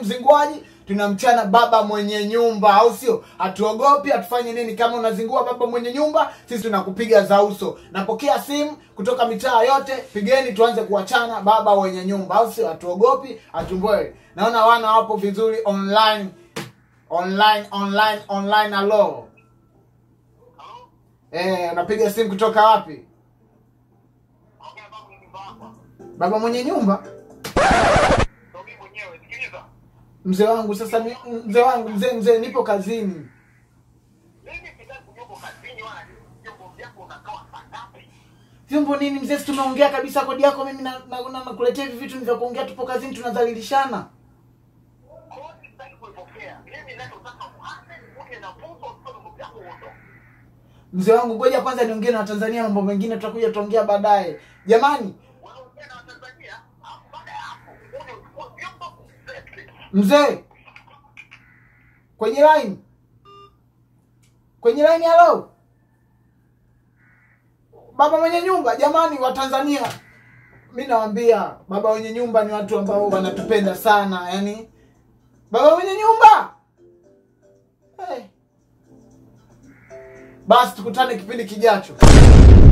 mzinguaji tunamchana baba mwenye nyumba au sio hatuogopi hatufanye nini kama unazingua baba mwenye nyumba sisi tunakupiga za uso napokea simu kutoka mitaa yote pigeni tuanze kuwachana baba wenye nyumba au sio hatuogopi hatumboi naona wana wapo vizuri online online online online alo eh unapiga simu kutoka wapi baba mwenye nyumba mzee wangu sasa mi- mzee wangu mzee mzee nipo kazini vyombo nini mzee si tumeongea kabisa kodi yako mimi na- na- na- nakuletea hivi vitu ni vya kuongea tupo kazini tunadhalilishana mzee wangu ngoja kwanza niongee na watanzania mambo mengine tutakuja tutaongea baadaye jamani mzee kwenye line kwenye line halo baba mwenye nyumba jamani wa tanzania mi nawambia baba wenye nyumba ni watu ambao wanatupenda sana yani baba mwenye nyumba hey. basi tukutane kipindi kijacho